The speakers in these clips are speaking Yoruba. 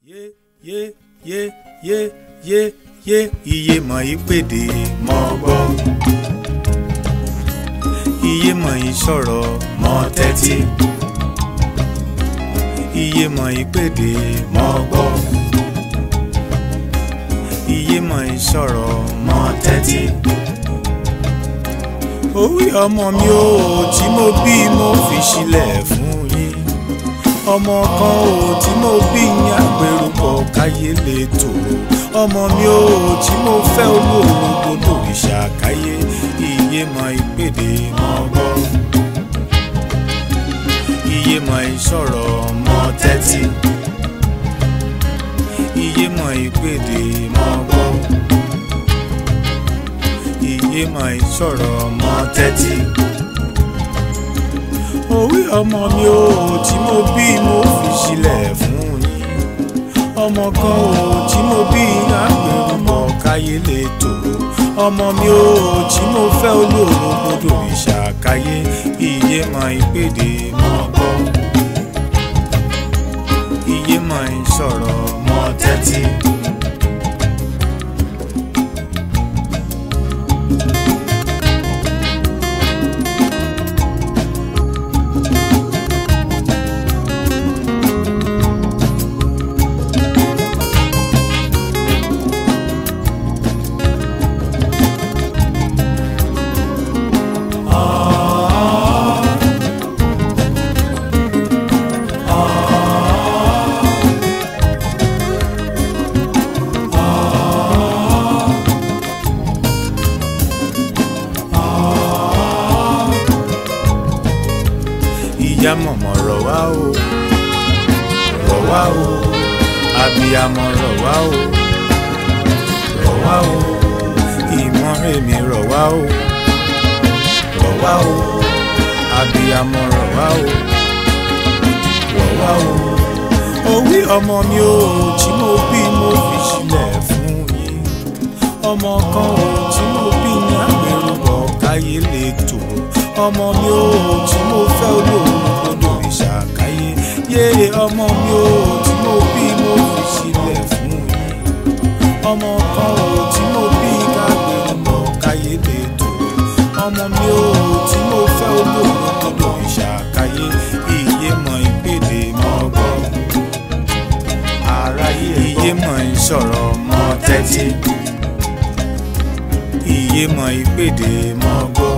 yé yé yé yé yé yé iye mọ̀ yí pèdè mọ́ gbọ́ iye mọ̀ yí sọ̀rọ̀ mọ́ tẹ́tí iye mọ̀ yí pèdè mọ́ gbọ́ iye mọ̀ yí sọ̀rọ̀ mọ́ tẹ́tí orí ọmọ mi ò tí mo bí mo fi sílẹ̀ fún yín ọmọ kan ò tí mo bí ní àgbèrúkọ káyé lè tòrò ọmọ mi ò tí mo fẹ́ olóòrùn gbọdọ̀ ìṣàkáyé iye mọ ìpèdè mọ gbọ́ iye mọ ìsọ̀rọ̀ mọ tẹ́tí iye mọ ìpèdè mọ gbọ́ iye mọ ìsọ̀rọ̀ mọ tẹ́tí orí ọmọ mi ò tí mo bí mo fi sílẹ̀ fún yín ọmọ kan ò tí mo bí àgbèrúmọ̀ káyé lè tòrò ọmọ mi ò tí mo fẹ́ olóòrò gbọdọ̀ ìṣàkáyé iye mọ ìpèdè mọ gbọ́ iye mọ ìsọ̀rọ̀ mọ tẹ́tí. ìyá mọ̀mọ́ rọ̀ wá o rọ̀ wá o abiyamọ rọ̀ wá o rọ̀ wá o ìmọ̀rẹ́mi rọ̀ wá o rọ̀ wá o abiyamọ rọ̀ wá o rọ̀ wá o orí ọmọ mi ò tí mo bí mo fi sílẹ̀ fún yín ọmọ kan ò tí mo bí ní àgbèrúbọ̀ káyé lè tòrò ọmọ mi ò tí mo fẹ́ olóòrùn gbọdọ̀ ìṣàkáyé yé ọmọ mi ò tí mo bí mo fi sílẹ̀ fún yín ọmọ kan ò tí mo bí kágbèrúbọ̀ káyé lè tòrò ọmọ mi ò tí mo fẹ́ olóòrùn gbọdọ̀ ìṣàkáyé iye mọ ìpèdè mọ gbọ́ aráyé iye mọ ìsọ̀rọ̀ mọ tẹ́tí iye mọ ìpèdè mọ gbọ́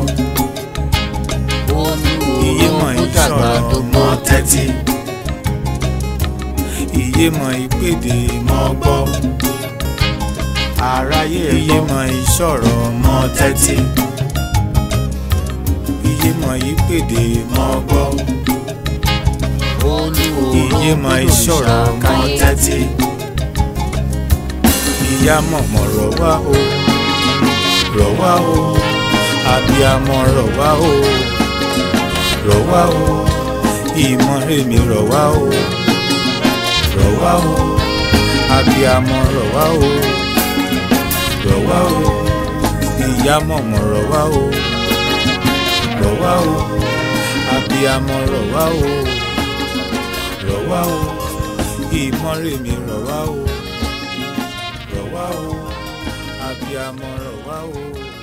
iye mọ̀ ìsọ̀rọ̀ mọ́ tẹ́tí iye mọ̀ ìpèdè mọ́ gbọ́ aráyé iye mọ̀ ìsọ̀rọ̀ mọ́ tẹ́tí iye mọ̀ ìpèdè mọ́ gbọ́ iye mọ̀ ìsọ̀rọ̀ mọ́ tẹ́tí ìyá mọ̀mọ́ rọ̀ wá o rọ̀ wá o abiyamọ rọ̀ wá o rọ̀ wá o ìmọ̀rẹ́mi rọ̀ wá o rọ̀ wá o abiyamọ rọ̀ wá o rọ̀ wá o ìyá mọ̀mọ́ rọ̀ wá o rọ̀ wá o abiyamọ rọ̀ wá o rọ̀ wá o ìmọ̀rẹ́mi rọ̀ wá o rọ̀ wá o abiyamọ rọ̀ wá o.